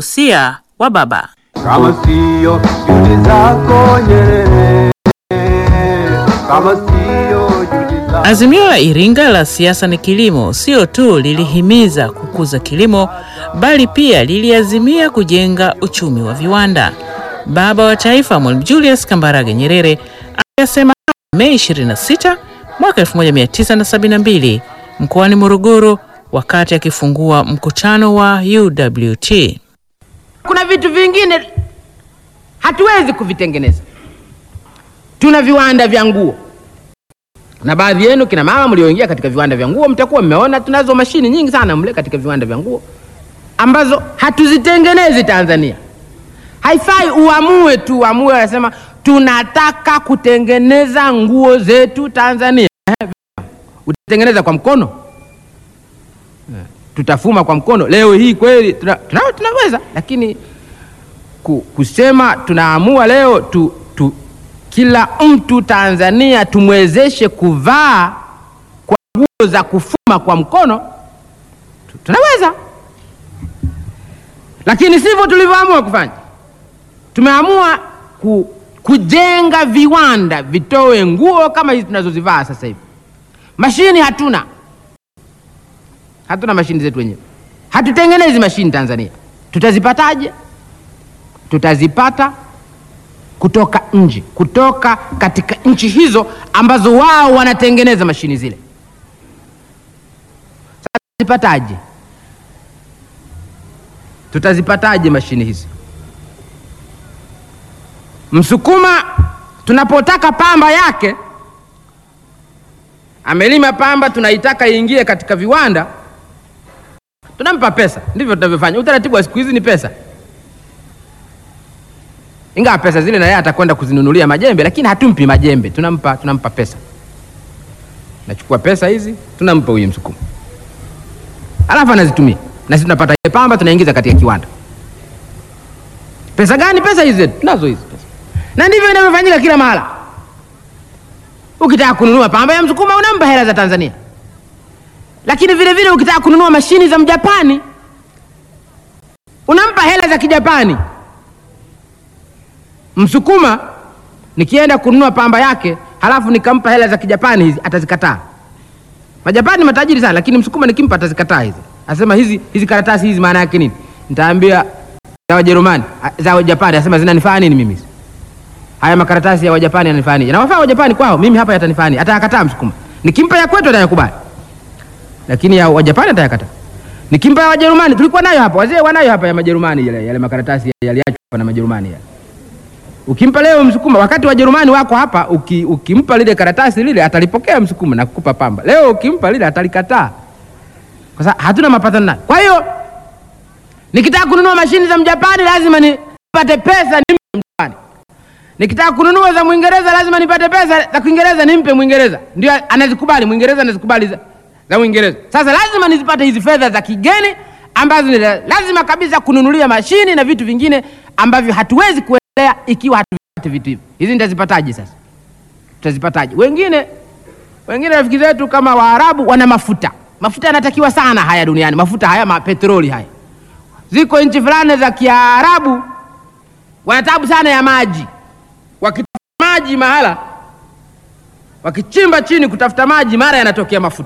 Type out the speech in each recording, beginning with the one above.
Usia wa baba. kama sio juhudi zako Nyerere, kama sio juhudi zako Azimio la Iringa la siasa ni kilimo sio tu lilihimiza kukuza kilimo bali pia liliazimia kujenga uchumi wa viwanda. Baba wa Taifa Mwalimu Julius Kambarage Nyerere aliyasema Mei 26 mwaka 1972 mkoani Morogoro wakati akifungua mkutano wa UWT. Kuna vitu vingine hatuwezi kuvitengeneza. Tuna viwanda vya nguo, na baadhi yenu kina mama mlioingia katika viwanda vya nguo mtakuwa mmeona tunazo mashini nyingi sana mle katika viwanda vya nguo ambazo hatuzitengenezi Tanzania. Haifai uamue tu uamue, anasema tunataka kutengeneza nguo zetu Tanzania. Eh, Utatengeneza kwa mkono? Eh, Tutafuma kwa mkono leo hii kweli? Tuna, tuna, tunaweza lakini ku, kusema tunaamua leo tu, tu, kila mtu Tanzania tumwezeshe kuvaa kwa nguo za kufuma kwa mkono tu, tunaweza lakini sivyo tulivyoamua kufanya. Tumeamua ku, kujenga viwanda vitoe nguo kama hizi tunazozivaa sasa hivi. Mashini hatuna, hatuna mashini zetu wenyewe, hatutengenezi mashini Tanzania. Tutazipataje? Tutazipata kutoka nje, kutoka katika nchi hizo ambazo wao wanatengeneza mashini zile. Sasa tutazipataje? Tutazipataje mashini hizi? Msukuma tunapotaka pamba yake, amelima pamba, tunaitaka iingie katika viwanda, tunampa pesa. Ndivyo tunavyofanya. Utaratibu wa siku hizi ni pesa, ingawa pesa zile na yeye atakwenda kuzinunulia majembe, lakini hatumpi majembe, tunampa, tunampa pesa. Nachukua pesa hizi tunampa huyu Msukuma, alafu anazitumia na sisi tunapata ile pamba tunaingiza katika kiwanda. Pesa gani? Pesa hizi zetu tunazo hizi pesa, na ndivyo inavyofanyika kila mahala. Ukitaka kununua pamba ya Msukuma unampa hela za Tanzania, lakini vile vile ukitaka kununua mashini za Mjapani unampa hela za Kijapani. Msukuma nikienda kununua pamba yake halafu nikampa hela za Kijapani hizi, atazikataa. Majapani matajiri sana, lakini Msukuma nikimpa atazikataa hizi, asema hizi hizi karatasi hizi maana yake nini? Nitaambia za Wajerumani a- za Wajapani, asema zinanifaa nini mimi? Haya makaratasi ya Wajapani yananifaa nini? Yanawafaa Wajapani kwao, mimi hapa yatanifaa nini? Atayakataa Msukuma. Nikimpa ya kwetu atayakubali, lakini ya Wajapani atayakataa. Nikimpa ya Wajerumani, tulikuwa nayo hapa, wazee wanayo hapa ya Majerumani, yale yale makaratasi yaliachwa hapa na Majerumani yale. Ukimpa leo Msukuma, wakati Wajerumani wako hapa, uki, ukimpa lile karatasi lile atalipokea Msukuma na kukupa pamba. Leo ukimpa lile atalikataa, kwa sababu hatuna mapatano naye. Kwa hiyo nikitaka kununua mashini za Mjapani lazima nipate pesa nimpe Mjapani. Nikitaka kununua za Mwingereza lazima nipate pesa za Kiingereza nimpe Mwingereza, ndio anazikubali Mwingereza, anazikubali za, za Mwingereza. Sasa lazima nizipate hizi fedha za kigeni ambazo ni la- lazima kabisa kununulia mashini na vitu vingine ambavyo hatuwezi kuendelea ikiwa hatuvipati vitu hivi. Hizi nitazipataje sasa? Tutazipataje? Wengine wengine rafiki zetu kama Waarabu wana mafuta, mafuta yanatakiwa sana haya duniani, mafuta haya mapetroli haya. Ziko nchi fulani za Kiarabu wana tabu sana ya maji, wakitafuta maji mahala, wakichimba chini kutafuta maji, mara yanatokea mafuta.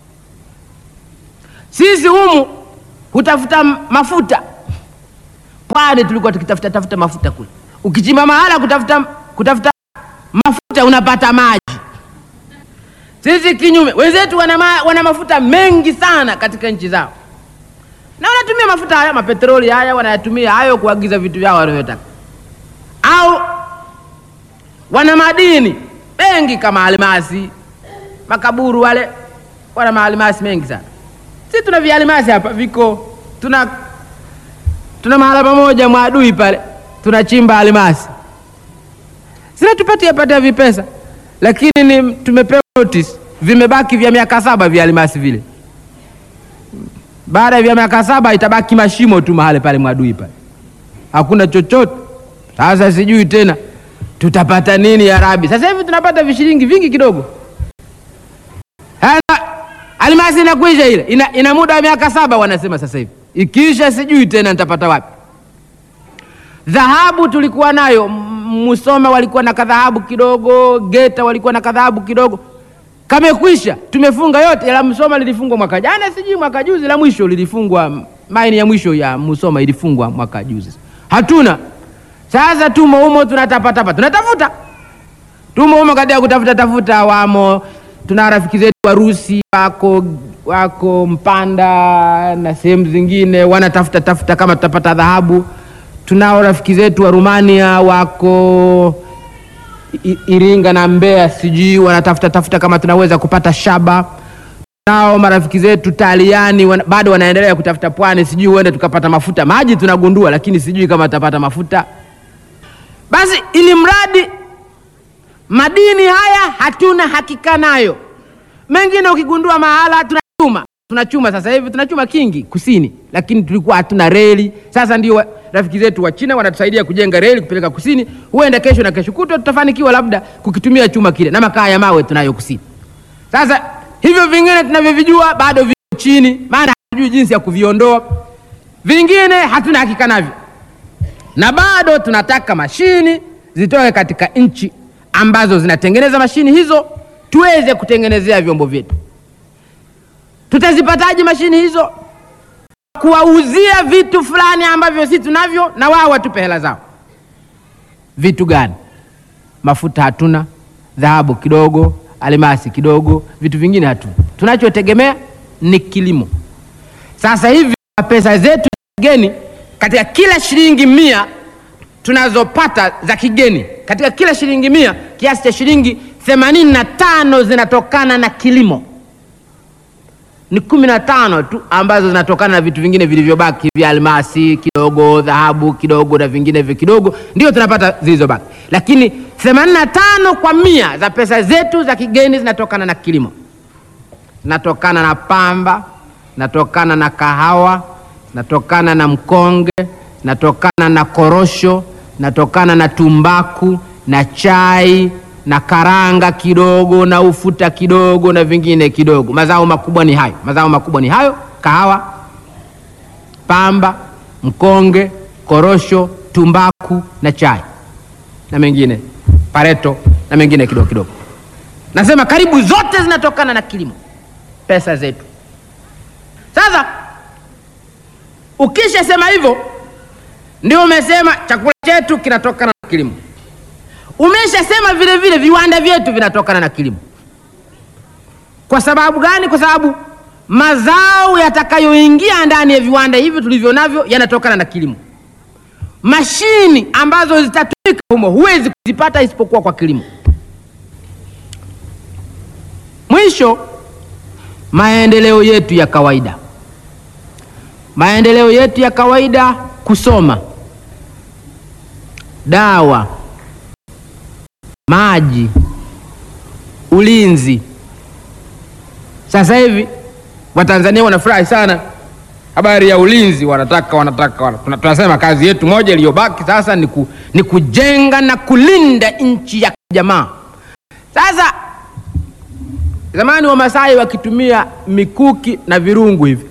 Sisi humu hutafuta m- mafuta, pwani tulikuwa tukitafuta tafuta mafuta kule. Ukichimba mahala kutafuta, kutafuta mafuta unapata maji. Sisi kinyume, wenzetu wana, ma, wana mafuta mengi sana katika nchi zao, na wanatumia mafuta haya mapetroli haya, wanayatumia hayo kuagiza vitu vyao wanavyotaka, au wana madini mengi kama almasi, makaburu wale wana maalimasi mengi sana. Sisi tuna vialimasi hapa viko, tuna tuna mahala pamoja Mwadui pale tunachimba alimasi, zinatupatia patia vipesa, lakini ni tumepewa notice, vimebaki vya miaka saba vya alimasi vile. Baada ya miaka saba itabaki mashimo tu mahali pale Mwadui pale, hakuna chochote. Sasa sijui tena tutapata nini ya Rabi. Sasa hivi tunapata vishilingi vingi kidogo. Sasa alimasi inakwisha ile, ina, ina muda wa miaka saba wanasema sasa hivi, ikiisha sijui tena nitapata wapi. Dhahabu tulikuwa nayo, M- Musoma walikuwa na kadhahabu kidogo, Geta walikuwa na kadhahabu kidogo, kamekwisha, tumefunga yote. La Musoma lilifungwa mwaka jana, sijui mwaka juzi, la mwisho lilifungwa, maini ya mwisho ya Musoma ilifungwa mwaka juzi, hatuna. Sasa tumo humo tunatapatapa, tunatafuta tumo humo katika kutafuta tafuta, wamo tuna rafiki zetu Warusi wako wako Mpanda na sehemu zingine wanatafuta tafuta kama tutapata dhahabu. Tunao rafiki zetu wa Rumania wako I- Iringa na Mbeya, sijui wanatafuta tafuta kama tunaweza kupata shaba. Nao marafiki zetu Taliani wana, bado wanaendelea kutafuta pwani, sijui huenda tukapata mafuta. Maji tunagundua, lakini sijui kama tutapata mafuta. Basi ili mradi madini haya hatuna hakika nayo. Mengine ukigundua mahala tunachuma, tunachuma sasa hivi tunachuma kingi kusini, lakini tulikuwa hatuna reli. Sasa ndio wa- rafiki zetu wa China wanatusaidia kujenga reli kupeleka kusini. Huenda kesho na kesho kutwa tutafanikiwa labda kukitumia chuma kile, na makaa ya mawe tunayo kusini. Sasa hivyo vingine tunavyovijua bado viko chini, maana hatujui jinsi ya kuviondoa. Vingine hatuna hakika navyo na bado tunataka mashini zitoke katika nchi ambazo zinatengeneza mashini hizo tuweze kutengenezea vyombo vyetu. Tutazipataje mashini hizo? Kuwauzia vitu fulani ambavyo sisi tunavyo na wao watupe hela zao. Vitu gani? Mafuta hatuna, dhahabu kidogo, almasi kidogo, vitu vingine hatuna. Tunachotegemea ni kilimo. Sasa hivi pesa zetu za kigeni, katika kila shilingi mia tunazopata za kigeni, katika kila shilingi mia kiasi cha shilingi themanini na tano zinatokana na kilimo. Ni kumi na tano tu ambazo zinatokana na vitu vingine vilivyobaki vya almasi kidogo, dhahabu kidogo na vingine vyo kidogo, ndio tunapata zilizobaki, lakini themanini na tano kwa mia za pesa zetu za kigeni zinatokana na kilimo zinatokana na pamba, zinatokana na kahawa, zinatokana na mkonge, zinatokana na korosho, zinatokana na tumbaku na chai na karanga kidogo na ufuta kidogo na vingine kidogo. Mazao makubwa ni hayo, mazao makubwa ni hayo: kahawa, pamba, mkonge, korosho, tumbaku na chai na mengine pareto na mengine kidogo kidogo. Nasema karibu zote zinatokana na kilimo pesa zetu. Sasa ukishasema hivyo, ndio umesema chakula chetu kinatokana na kilimo. Umeshasema vile vile viwanda vyetu vinatokana na kilimo. Kwa sababu gani? Kwa sababu mazao yatakayoingia ndani ya viwanda hivi tulivyo navyo yanatokana na kilimo. Mashini ambazo zitatumika humo huwezi kuzipata isipokuwa kwa kilimo. Mwisho, maendeleo yetu ya kawaida, maendeleo yetu ya kawaida, kusoma, dawa, maji, ulinzi. Sasa hivi Watanzania wanafurahi sana habari ya ulinzi, wanataka wanataka, wana- tuna- tunasema kazi yetu moja iliyobaki sasa ni, ku, ni kujenga na kulinda nchi ya jamaa. Sasa Zamani Wamasai wakitumia mikuki na virungu hivi.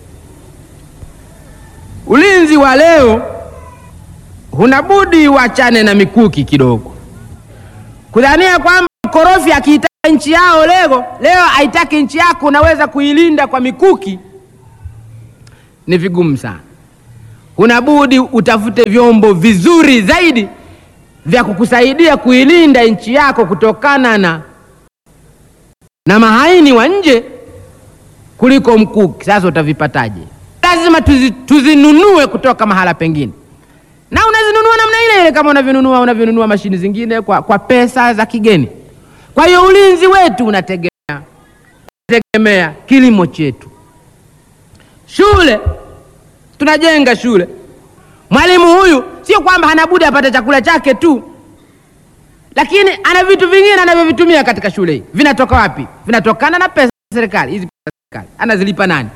Ulinzi wa leo hunabudi wachane na mikuki kidogo, kudhania kwamba mkorofi akiitaka nchi yao leo leo aitaki nchi yako, unaweza kuilinda kwa mikuki, ni vigumu sana. Hunabudi utafute vyombo vizuri zaidi vya kukusaidia kuilinda nchi yako kutokana na na mahaini wa nje kuliko mkuki. Sasa utavipataje? Lazima tuzi, tuzinunue kutoka mahala pengine, na unazinunua namna ile ile kama unavyonunua unavyonunua mashini zingine kwa, kwa pesa za kigeni. Kwa hiyo ulinzi wetu unategemea unategemea kilimo chetu. Shule tunajenga shule, mwalimu huyu sio kwamba hana budi apate chakula chake tu lakini ana vitu vingine anavyovitumia katika shule hii. Vinatoka wapi? Vinatokana na pesa za serikali. Hizi pesa za serikali anazilipa nani?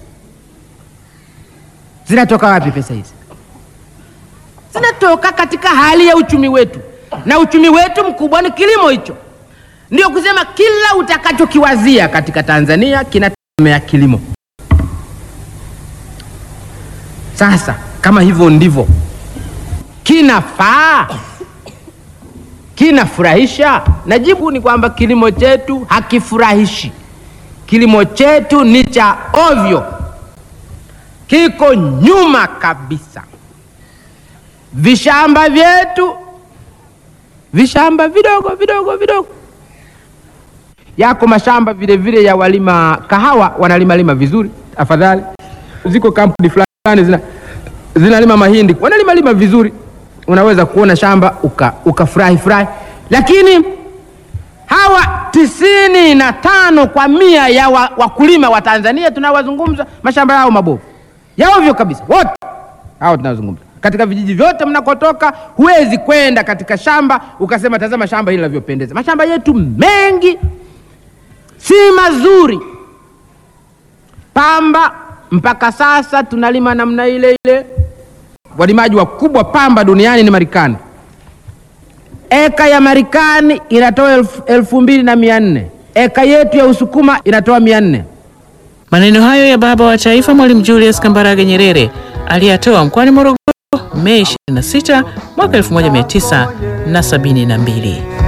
Zinatoka wapi pesa hizi? Zinatoka katika hali ya uchumi wetu, na uchumi wetu mkubwa ni kilimo hicho. Ndio kusema kila utakachokiwazia katika Tanzania kinategemea kilimo. Sasa kama hivyo ndivyo kinafaa, kinafurahisha? Najibu ni kwamba kilimo chetu hakifurahishi. Kilimo chetu ni cha ovyo, kiko nyuma kabisa. Vishamba vyetu, vishamba vidogo vidogo vidogo yako mashamba vile vile ya walima kahawa wanalima lima vizuri, afadhali. Ziko kampuni fulani zina zinalima mahindi wanalima lima vizuri, unaweza kuona shamba uka ukafurahi furahi, lakini hawa tisini na tano kwa mia ya wa, wakulima wa Tanzania tunawazungumza, mashamba yao mabovu ya ovyo kabisa, wote hao tunazungumza katika vijiji vyote mnakotoka, huwezi kwenda katika shamba ukasema tazama shamba hili linavyopendeza. Mashamba yetu mengi si mazuri. Pamba mpaka sasa tunalima namna ile ile. Walimaji wakubwa pamba duniani ni Marekani. Eka ya Marekani inatoa elfu, elfu mbili na mia nne eka yetu ya Usukuma inatoa mia nne Maneno hayo ya baba wa taifa Mwalimu Julius Kambarage Nyerere aliyatoa mkoani Morogoro Mei 26 mwaka 1972.